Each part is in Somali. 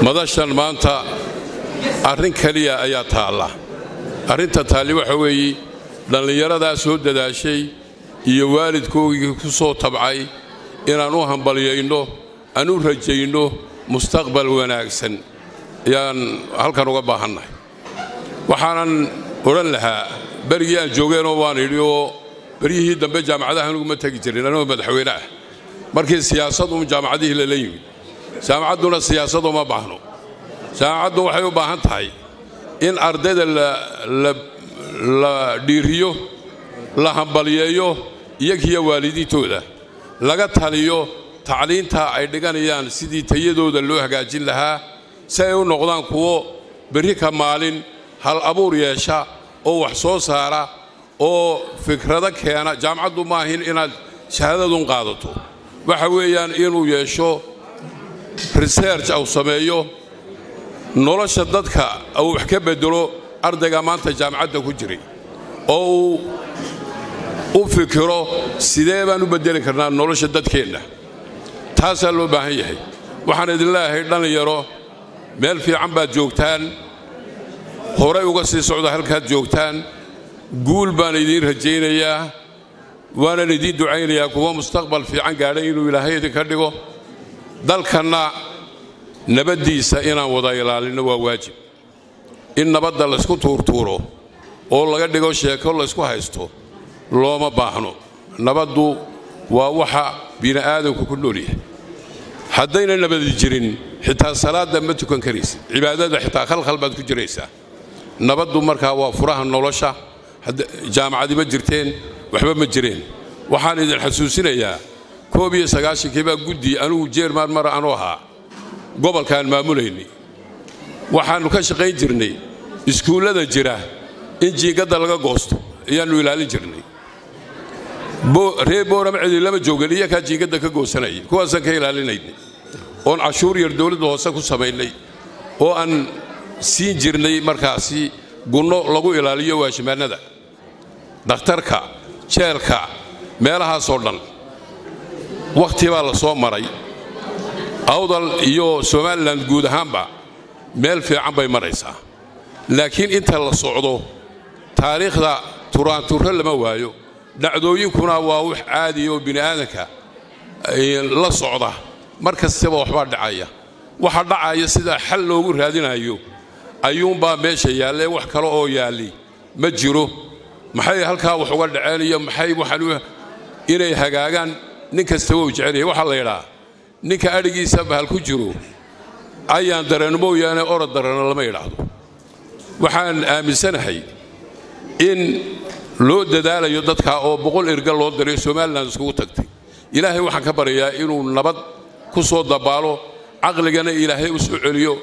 madashan maanta arrin keliya ayaa taalla arrinta taalli waxa weeye dhallinyaradaa soo dadaashay iyo waalidkoogii ku soo tabcay inaan u hambalyayno aan u rajayno mustaqbal wanaagsan ayaan halkan uga baahannahay waxaanan odhan lahaa berigii aan joogeenoo waan idhi oo beryihii dambe jaamacadaha anuguma tegi jirin anigoo madaxweyne ah markii siyaasadu jaamacadihii lala yimid jaamacadduna siyaasad uma baahno jaamacaddu waxay u baahan tahay in ardayda la dhiiriyo la hambalyeeyo iyagiyo waalidiintooda laga taliyo tacliinta ay dhiganayaan sidii tayadooda loo hagaajin lahaa si ay u noqdaan kuwo berri ka maalin hal abuur yeesha oo wax soo saara oo fikrado keena jaamacaddu maahin inaad shahaadadun qaadato waxa weeyaan inuu yeesho research au sameeyo nolosha dadka uu wax ka bedelo ardayga maanta jaamacadda ku jiray oo uu u fikiro sidee baan u beddeli karnaa nolosha dadkeenna taasaa loo baahan yahay waxaan idin leeyahay dhallinyaro meel fiican baad joogtaan horay uga sii socda halkaad joogtaan guul baan idiin rajaynayaa waanan idiin ducaynayaa kuwa mustaqbal fiican gaadhay inuu ilaahay idinka dhigo dalkanna nabaddiisa inaan wada ilaalinno waa waajib in nabadda laysku tuurtuuro oo laga dhigo sheeko laysku haysto looma baahno nabaddu waa waxa bini'aadamku ku nool yahay haddayna nabadi jirin xitaa salaadda ma tukan karaysid cibaadada xitaa khalkhal baad ku jiraysaa nabaddu markaa waa furaha nolosha jaamacadi ma jirteen waxba ma jireen waxaan idin xasuusinayaa koob iyo sagaashankii baa guddi anugu jeermaan mara anu ahaa gobolkaan maamulaynay waxaannu ka shaqayn jirnay iskuullada jira in jiingadda laga goosto ayaannu ilaalin jirnay reer boorama cidi lama joogin iyakaa jiingadda ka goosanayay kuwaasaan ka ilaalinaynay oon cashuur yar dowladda hoose ku samaynay oo aan siin jirnay markaasi gunno lagu ilaaliyo waashimaannada dhakhtarka jeelka meelahaasoo dhan wakhti baa la soo maray awdal iyo somalilan guud ahaanba meel fiican bay maraysaa laakiin inta la socdo taariikhda turaanturro lama waayo dhacdooyinkuna waa wax caadiya oo bini'aadanka la socda mar kastaba waxbaa dhacaya waxa dhacaya sidaa xal loogu raadinayo ayuunbaa meesha yaallee wax kale oo yaalli ma jiro maxay halkaa wax uga dhaceen iyo maxay waxaan inay hagaagaan nin kastaba uu jecelyahay waxaa la yidhaa ninka adhigiisa bahal ku jiro ayaan dareen mooyaane orod darana lama yidhaahdo waxaan aaminsanahay in loo dadaalayo dadka oo boqol erga loo diray somalilan iskugu tagtay ilaahay waxaan ka baryayaa inuu nabad ku soo dabaalo caqligana ilaahay u soo celiyo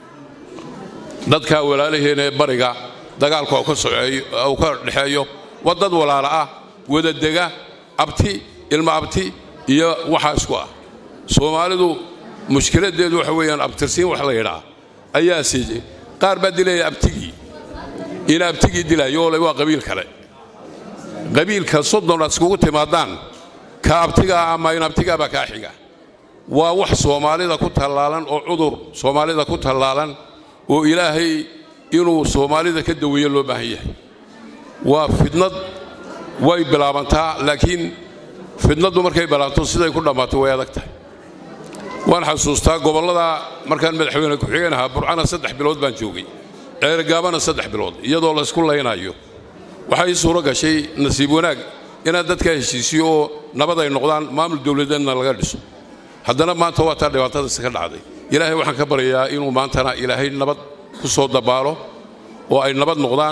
dadka walaalaheena ee bariga dagaalku uu ka dhexeeyo waa dad walaala ah wadadega abti ilma abti iyo waxaa isku ah soomaalidu mushkiladeedu waxa weeyaan abtirsiin wax la yidhaa ayaa siiyey qaar baa dilaya abtigii ina abtigii dilayo oo waa qabiil kale qabiilka soddon aad iskugu timaadaan ka abtigaa ama in abtigaa baa kaa xiga waa wax soomaalida ku tallaalan oo cudur soomaalida ku tallaalan oo ilaahay inuu soomaalida ka daweeyo loo baahan yahay waa fidnad way bilaabantaa laakiin fidnaddu markay bilaabanto siday ku dhammaato way adag tahay waan xasuustaa gobollada markaan madaxweyne ku-xigeen ahaa burcana saddex bilood baan joogay ceergaabana saddex bilood iyadoo laysku laynayo waxaa ii suuro gashay nasiib wanaag inaad dadka heshiisiyo oo nabad ay noqdaan maamul dowladeedna laga dhiso haddana maanta waa taa dhibaatadaasi ka dhacday ilaahay waxaan ka baryayaa inuu maantana ilaahay nabad ku soo dabaalo oo ay nabad noqdaan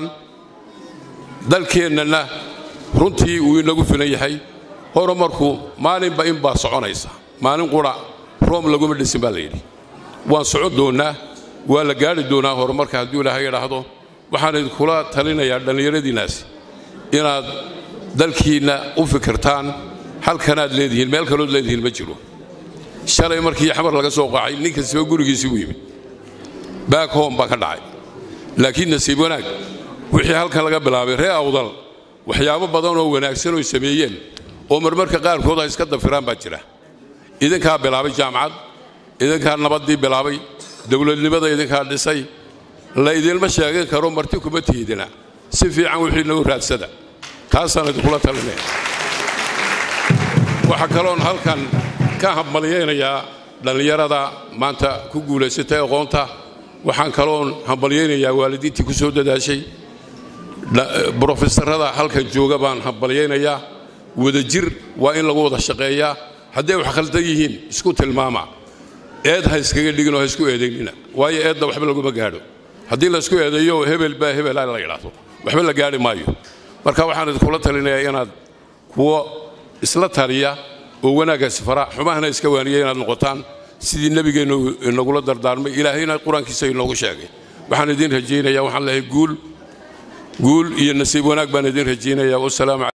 dalkeennana runtii uu inagu filan yahay horumarku maalinba in baa soconaysa maalin qura room laguma dhisin baa layidhi waan socon doonnaa waa la gaadhi doonaa horumarka hadduu ilaahay idhaahdo waxaan idinkula talinayaa dhallinyaradiinnaasi inaad dalkiinna u fikirtaan halkanaad leedihiin meel kalood leedihiin ma jiro shalay markii xamar laga soo qaacay nin kastaba gurigiisii u yimid baak hom baa ka dhacay laakiin nasiib wanaag wixii halkan laga bilaabay ree awdal waxyaabo badan oo wanaagsan oy sameeyeen oo marmarka qaarkood ay iska dafiraan baa jira idinkaa bilaabay jaamacad idinkaa nabaddii bilaabay dowladnimada idinkaa dhisay la idinma sheegan karo marti kuma tiidina si fiican wixii nagu raadsada taasaan idinkula talinaya waxaa kaloon halkan ka hambalyaynayaa dhallinyarada maanta ku guulaysatay aqoonta waxaan kaloon hambalyaynayaa waalidiintii ku soo dadaashay brofesorada halkan jooga baan hambalyaynayaa wadajir waa in lagu wada shaqeeyaa hadday wax khaldan yihiin isku tilmaama eed ha iskaga dhiginoo ha isku eedaynina waayo eedda waxba laguma gaadho haddii laysku eedeeyo hebel baa hebel la yidhaahdo waxba la gaadhi maayo marka waxaan idinkula talinayaa inaad kuwo isla taliya oo wanaaggaasi fara xumahana iska waaniya inaad noqotaan sidii nebigeennu inagula dardaarmay ilaahayna qur-aankiisa inoogu sheegay waxaan idiin rajaynayaa waxaan lehay guul guul iyo nasiib wanaag baan idiin rajaynayaa wasalaamu